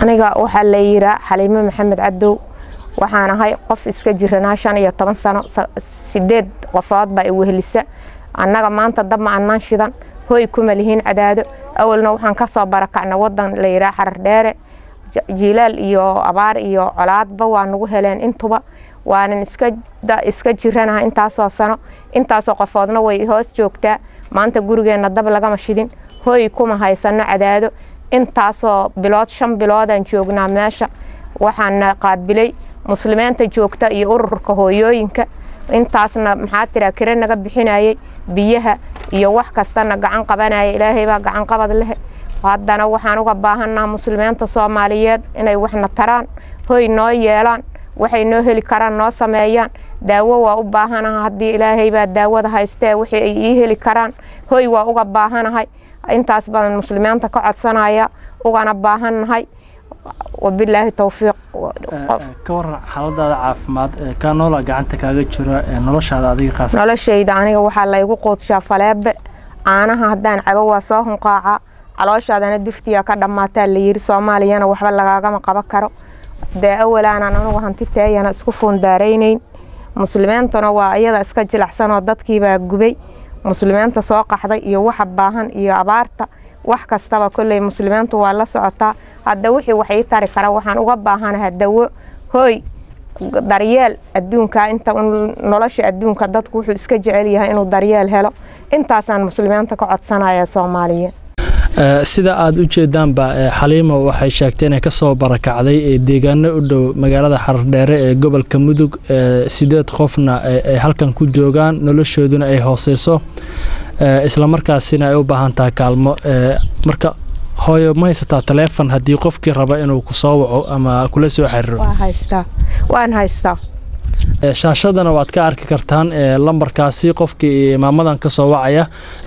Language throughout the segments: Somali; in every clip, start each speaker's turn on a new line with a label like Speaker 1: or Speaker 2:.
Speaker 1: aniga waxaa la yiraa xaliimo maxamed cadow waxaan ahay qof iska jiranaa shan iyo toban sano sideed qofood baa iwehelisa annaga maanta dab ma annaan shidan hoy kuma lihiin cadaado awalna waxaan kasoo barakacna wadan la yiraa xarar dheere jiilaal iyo abaar iyo colaadba waa nagu heleen intuba waanan iska jiranaha intaasoo sano intaasoo qofoodna way hoos joogtaa maanta gurigeenna dab lagama shidin hoy kuma haysano cadaado intaasoo bilood shan biloodaan joognaa meesha waxaana qaabilay muslimiinta joogta iyo ururka hooyooyinka intaasna maxaa tiraa kire naga bixinayay biyaha iyo wax kastana gacan qabanaya ilaahay baa gacan qabad leh haddana waxaan uga baahannaha muslimiinta soomaaliyeed inay waxna taraan hoy noo yeelaan waxay noo heli karaan noo sameeyaan daawo waa u baahanaha haddii ilaahay baa daawada haystee wixii ay ii heli karaan hoy waa uga baahanahay intaas baan muslimiinta ka codsanaya ugana baahannahay wabilaahi towfiiq
Speaker 2: ka waran xaaladaada caafimaad kaa noola gacanta kaaga jiro noloshaada adiga qaas
Speaker 1: noloshayda aniga waxaa laygu quudshaa faleebe caanaha haddaan cabo waa soo hunqaaca calooshaadana duftiya ka dhammaataa layiri soomaaliyana waxba lagaagama qaban karo dee awalaanaan anugu hanti teeyana isku fuundaaraynayn muslimiintuna waa iyada iska jilacsanoo dadkiibaa gubay muslimiinta soo qaxday iyo waxa baahan iyo abaarta wax kastaba kolley muslimiintu waa la socotaa hadda wixii wax ii tari kara waxaan uga baahanaha dawo hooy daryeel adduunka inta nolosha adduunka dadku wuxuu iska jecel yahay inuu daryeel helo intaasaan muslimiinta ka codsanaya soomaaliya
Speaker 2: sida aada u jeedaanba xaliimo waxay sheegtay inay kasoo barakacday deegaano u dhow magaalada xardheere ee gobolka mudug sideed qofna ay halkan ku joogaan noloshooduna ay hooseyso islamarkaasina ay u baahan tahay kaalmo marka hooyo ma haysataa taleefon haddii qofkii raba inuu kusoo waco ama kula soo xiriiro
Speaker 1: waan haystaa
Speaker 2: shaashadana waad ka arki kartaan lambarkaasi qofkii imaamadan ka soo wacaya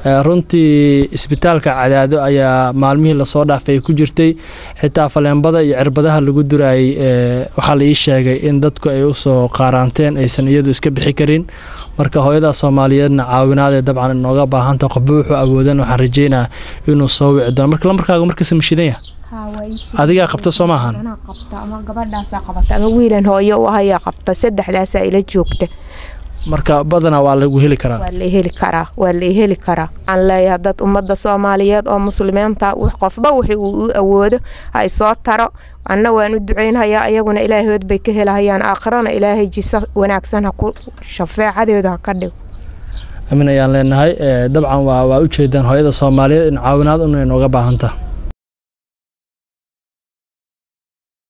Speaker 2: runtii isbitaalka cadaado ayaa maalmihii lasoo dhaafay ku jirtay xitaa faleembada iyo cirbadaha lagu durayay waxaa la ii sheegay in dadku ay usoo qaaraanteen aysan iyadu iska bixi karin marka hooyada soomaaliyeedna caawinaadee dabcan inooga baahanta qofba wuxuu awoodan waxaan rajeynaa inuu soo wici doono marka lambarkaaga markasta mashidan yaha adigaa qabta soo maahan
Speaker 1: ama gabadhaasaa qabata ama wiilan hooyo u ahayaa qabta saddexdaasaa ila joogta
Speaker 2: marka badanaa waa lagu heli karaa
Speaker 1: waa la heli karaa waa la heli karaa aan leeyahay dad ummadda soomaaliyeed oo muslimiinta qofba wixii uu u awoodo hay soo taro anna waan u ducaynhayaa ayaguna ilaahood bay ka helahayaan aakhirana ilaahay jisa wanaagsan ha ku shafeecadeedu ha ka dhigo
Speaker 2: amin ayaan leenahay dabcan waa waa ujeedaan hooyada soomaaliyeed in caawinaad una inooga baahantaa